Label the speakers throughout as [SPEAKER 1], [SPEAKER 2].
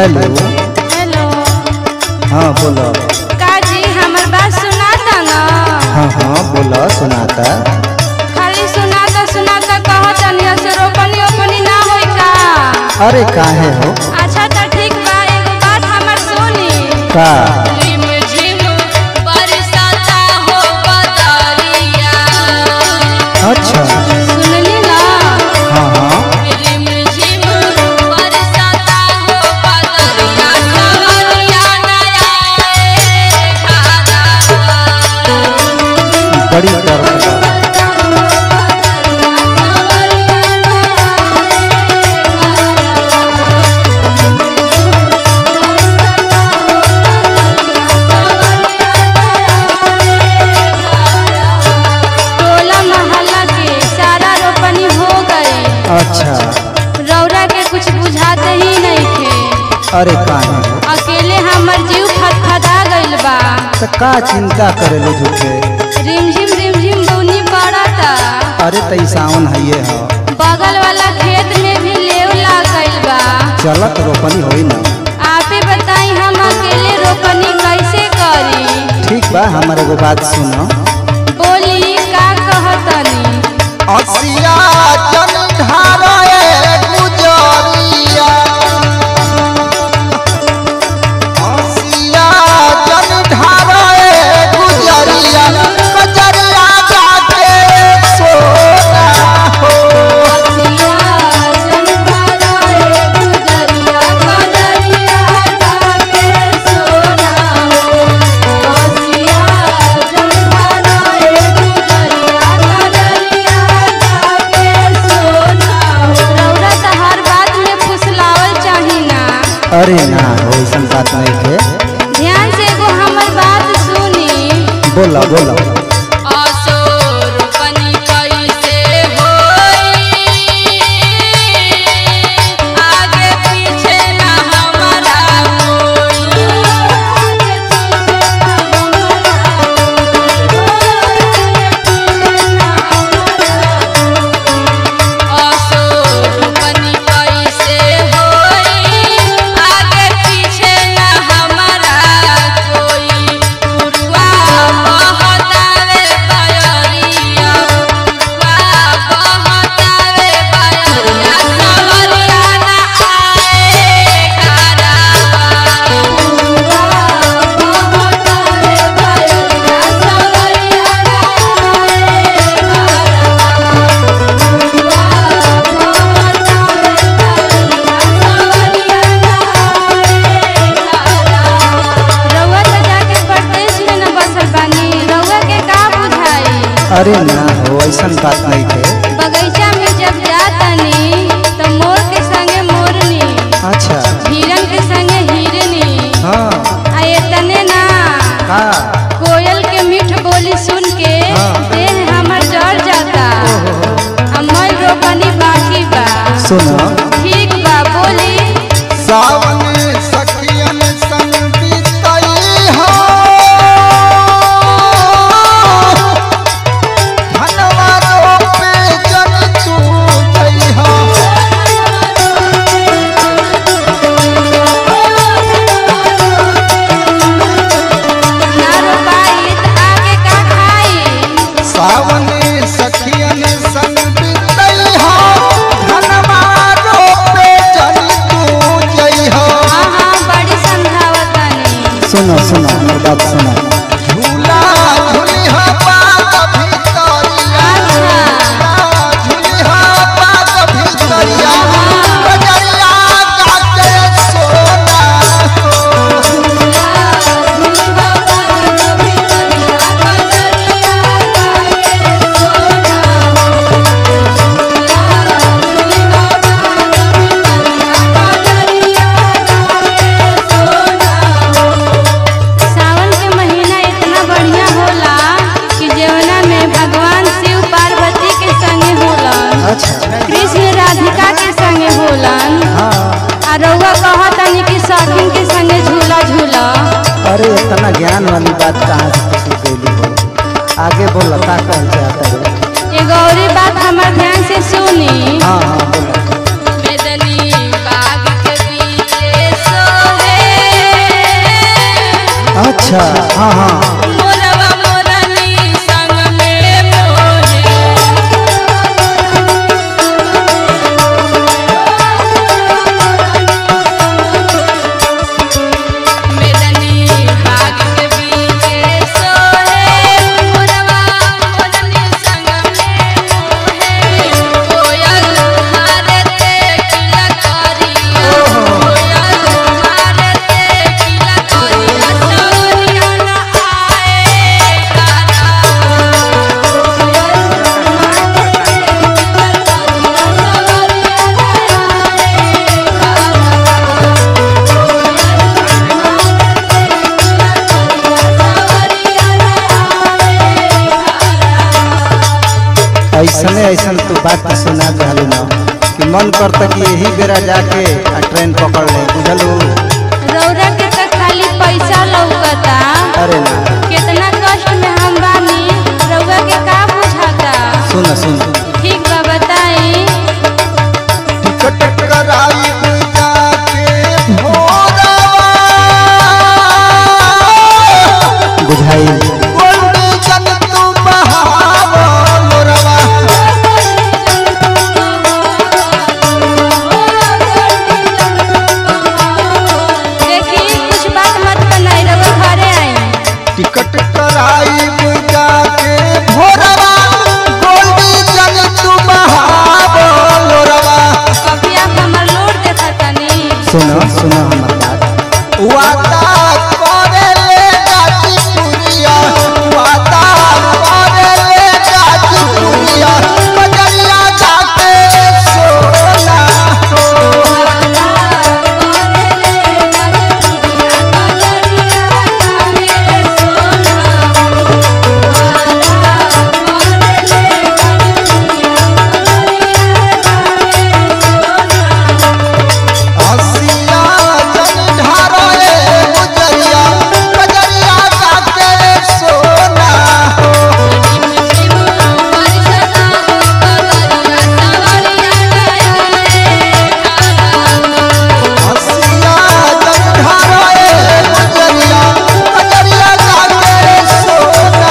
[SPEAKER 1] Hello
[SPEAKER 2] hello
[SPEAKER 1] हाँ बोलो
[SPEAKER 2] काजी हमर बात सुनाता न
[SPEAKER 1] हाँ हाँ बोलो सुनाता
[SPEAKER 2] खाली सुनाता सुनाता कहत तनी से रोपनी ओपनी ना होई का
[SPEAKER 1] अरे काहे हो
[SPEAKER 2] अच्छा त ठीक बा एगो बात हमर सुनी
[SPEAKER 1] का
[SPEAKER 2] झिम झिम बरसाता हो बदरिया
[SPEAKER 1] अच्छा
[SPEAKER 2] सुनली ना
[SPEAKER 1] हाँ हाँ
[SPEAKER 2] झिम झिम बरसाता हो बदरिया सवरिया नया खादा
[SPEAKER 1] बड़ी दर्द बा।
[SPEAKER 2] टोला मोहल्ला के सारा रोपनी हो गई
[SPEAKER 1] अच्छा
[SPEAKER 2] रौरा के कुछ बुझाते ही नहीं थे
[SPEAKER 1] अरे काहे हो
[SPEAKER 2] अकेले हमर जीव फटफटा गइल बा
[SPEAKER 1] तो का चिंता करेलो झूठे
[SPEAKER 2] रिमझिम रिमझिम बुनी पड़ता
[SPEAKER 1] अरे तई सावन हइये हो
[SPEAKER 2] बगल वाला खेत में भी लेव लाग गइल बा
[SPEAKER 1] चलत रोपनी होई ना
[SPEAKER 2] आपे बताई हम अकेले रोपनी कैसे करी
[SPEAKER 1] ठीक बा हमारे एगो बात सुनो
[SPEAKER 2] बोली का कहतनी
[SPEAKER 1] असिया जन ढारे गुजरिया असिया जन ढारे गुजरिया कजरिया जाके सोना हो
[SPEAKER 2] रौरा त हर बात में फुसलावल चाही ना
[SPEAKER 1] अरे ना हो ऐसा बात नहीं थे
[SPEAKER 2] ध्यान से एगो हमर बात सुनी
[SPEAKER 1] बोला बोला
[SPEAKER 2] असोरपनी कैसे होई आगे पीछे ना हमारा असोरपनी कैसे होई आगे पीछे ना हमारा कोई पुरवा बहतावे बयरिया पुरवा बहतावे बयरिया सवरिया ना आए घरवा पुरवा बहतावे बयरिया सवरिया ना आए घरवा रउआ त जाके परदेश में न बसल बानी रउआ के का बुझाई
[SPEAKER 1] अरे ना हो ऐसा बात नहीं थे
[SPEAKER 2] बगीचा में जब जातनी त मोर के संगे मोरनी
[SPEAKER 1] अच्छा
[SPEAKER 2] हिरन के संगे हिरनी
[SPEAKER 1] हाँ
[SPEAKER 2] आ एतने ना
[SPEAKER 1] का
[SPEAKER 2] कोयल के मीठ बोली सुन के
[SPEAKER 1] हाँ।
[SPEAKER 2] देह हमर जड़ जाता आ मैं रोपनी बाकी बा
[SPEAKER 1] सुनो
[SPEAKER 2] ठीक बा बोली
[SPEAKER 1] सावन सखियन संग बीतई हो धनवा रोपे जन तू जई हो
[SPEAKER 2] ना रोपाई त आगे का खाई
[SPEAKER 1] सावन सखियन संग बीतई हो धनवा रोपे जन तू जई हो
[SPEAKER 2] हाँ हाँ बड़ी समझावतानी
[SPEAKER 1] सुनो सुनो हमर बात सुनो झूला झूलिहा पाग भीतरिया
[SPEAKER 2] अच्छा
[SPEAKER 1] झूलिहा पाग भीतरिया गजरिया गाके सोना
[SPEAKER 2] सावन के महीना इतना बढ़िया होला कि जवना में भगवान शिव पार्वती के संगे होलन
[SPEAKER 1] अच्छा
[SPEAKER 2] कृष्ण राधिका के संगे होलन
[SPEAKER 1] हाँ
[SPEAKER 2] आ रउआ कहतनी कि सखिन के संगे झूला झूला
[SPEAKER 1] अरे इतना ज्ञान वाली बात कहाँ से सीख गई हो आगे बोल का कहल चाहता है
[SPEAKER 2] एगो औरी बात हमर ध्यान से सुनी
[SPEAKER 1] हाँ हाँ बोलो
[SPEAKER 2] मेदनी बाग के बीचे सो
[SPEAKER 1] अच्छा हाँ हाँ
[SPEAKER 2] मोरवा मोरनी संग में मोहे मेदनी बाग के बीचे सोहे मोरवा मोरनी संग में मोहे कोयल मारे ते किला करिया कोयल मारे ते किला करिया सवरिया ना आए
[SPEAKER 1] ऐसने ऐसन तू बात सुना कहलू ना कि मन करता कि यही बेरा जाके आ ट्रेन पकड़ ले बुझलू
[SPEAKER 2] रौरा के त खाली पैसा लौकता
[SPEAKER 1] अरे ना
[SPEAKER 2] कितना कष्ट में हम बानी रउआ के का बुझाता
[SPEAKER 1] सुन सुन
[SPEAKER 2] ठीक बा बताई
[SPEAKER 1] टिकट कराई बुझाई
[SPEAKER 2] देखी कुछ बात मत बनाई रउआ घरे आई
[SPEAKER 1] टिकट कराई जाके भोरवा गोल्डी जन तू महाबलोरवा
[SPEAKER 2] कभी आप हमर लोड देखा तनी
[SPEAKER 1] सुनो सुनो हमर बात वादा करे ले गाजी पुरिया वादा करे ले गाजी पुरिया बजरिया जाके सोना हसिया जन ढारोए गुजरिया बजरिया जाके सोना हसिया जन ढारोए गुजरिया बजरिया जाके सोना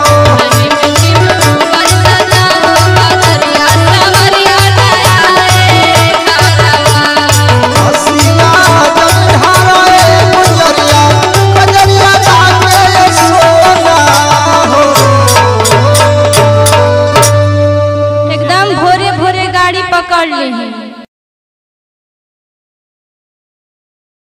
[SPEAKER 1] हसिया जन ढारोए गुजरिया बजरिया जाके सोना हो
[SPEAKER 2] एकदम भोरे भोरे गाड़ी पकड़ ली